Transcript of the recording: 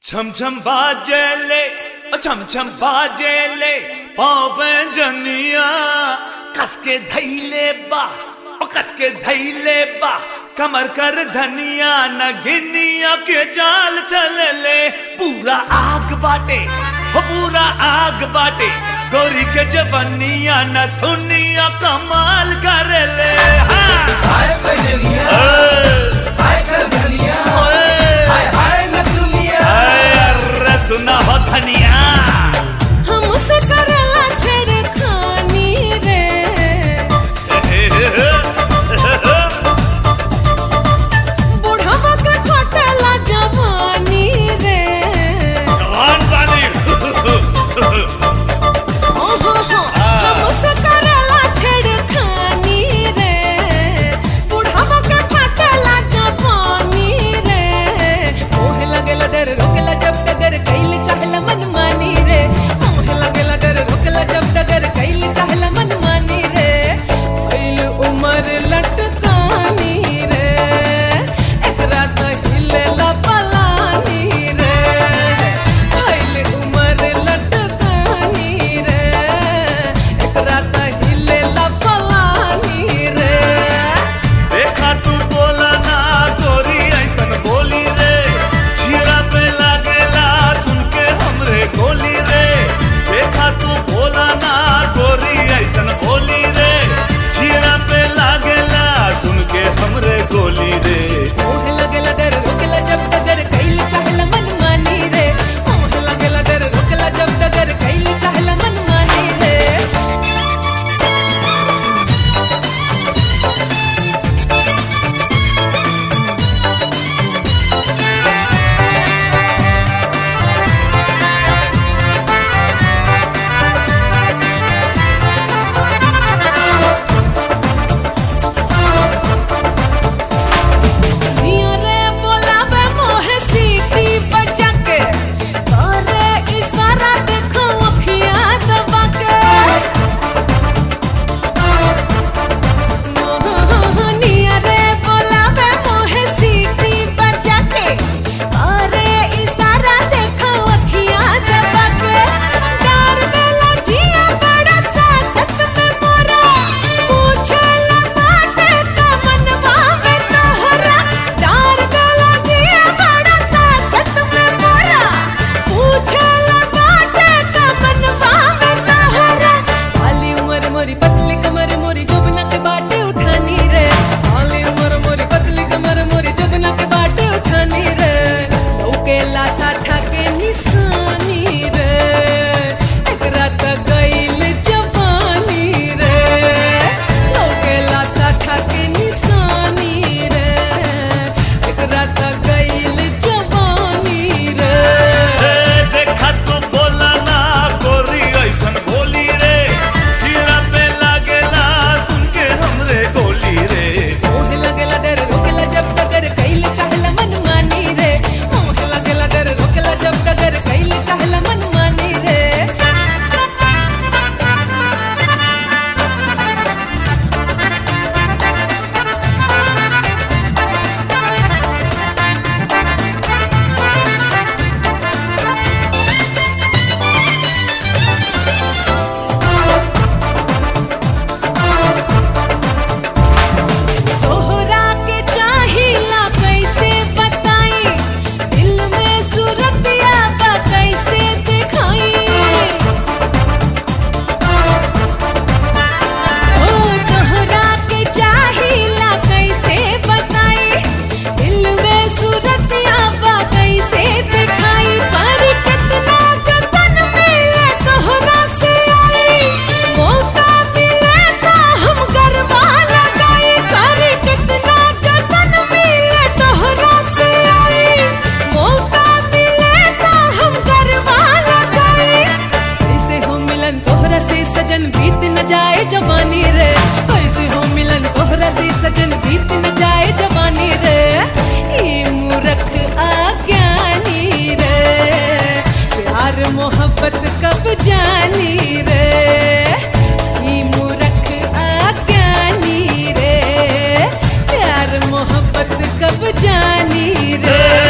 छम छम बाजेले ओ छम छम बाजेले पावे जनिया कसके धैले बा ओ कसके धैले बा कमर कर धनिया न गिनिया के चाल चलले पूरा आग बाटे हो पूरा आग बाटे गोरी के जवनिया न धुनिया कमाल करले हाँ हाय बजनिया हाय कर धनिया हाय हाय नचनिया अरे सुना हो धनिया हमसे करला छेड़खानी रे बुढ़वा के खटेला जवानी रे कौन बानी ओहो हो हमसे करला छेड़खानी रे बुढ़वा के खटेला जवानी रे मोह लगेला डर रोकेला जब डगर कैल चाहला मनमानी रे मोह लगेला डर रोकेला जब डगर कैल चाहला मनमानी रे भइल उमर लटकानी रे एकरा त हिलेला पलानी रे भइल उमर लटकानी रे एकरा त हिलेला पलानी रे देखा तू बोला ना गोरी ऐसन बोली रे जीरा पे लागेला सुन के हमरे गोली रे देखा तू बोला ना गोरी ऐसन बोली रे जीरा पे लागेला सुन के हमरे गोली रे मोह लगेला डर रोकेला जब डगर कैल चाहला मनमानी रे मोह लगेला डर रोकेला जब डगर कैल चाहला मनमानी रे जिया रे बोलावे मोहे सीटी बजा के करे इशारा देखो अखिया दबा के निया रे बोलावे मोहे सीटी बजा के करे इशारा देखो अखिया दबा के डर देला जिया बड़ा सासत में मोरा पूछला बाटे का मनवा में तोहरा डर देला जिया बड़ा सासत में मोरा पूछला बाटे का मनवा में तोहरा खाली उमर मोरी पतली कमर मोरी जुबना के बाटे उठानी रे खाली उमर मोरी पतली कमर मोरी जुबना के बाटे उठानी रे लौकेला साठा के निशानी रे एकरा त गइल जवानी रे लौकेला साठा के निशानी रे एकरा त गइल जवानी रे ए, देखा तू बोला ना गोरी ऐसन बोली रे जीरा पे लागेला सुन के हमरे गोली रे मोह लगेला डर रोकेला जब डगर कैल चाहला मनमानी रे मोह लगेला डर रोकेला जब डगर कैल चाहला मनमानी रे तोहरा के चाहिला कैसे बताई दिल में सूरतिया बा कैसे दिखाई ओ तोहरा के चाहिला कैसे बताई दिल में सूरतिया बा कैसे दिखाई पर कितना जतन मिले तोहरा से आई मौका मिले तो हम गरबा लगाई कर कितना जतन मिले तोहरा से आई मौका मिले तो हम गरबा लगाई कैसे हो मिलन तोहरा से सजन बीत न जाए जवानी रे कैसे हो मिलन तोहरा से सजन बीत न जाए जवानी रे ये मूरख आज्ञानी रे प्यार मोहब्बत कब जानी रे ये मूरख आज्ञानी रे प्यार मोहब्बत कब जानी रे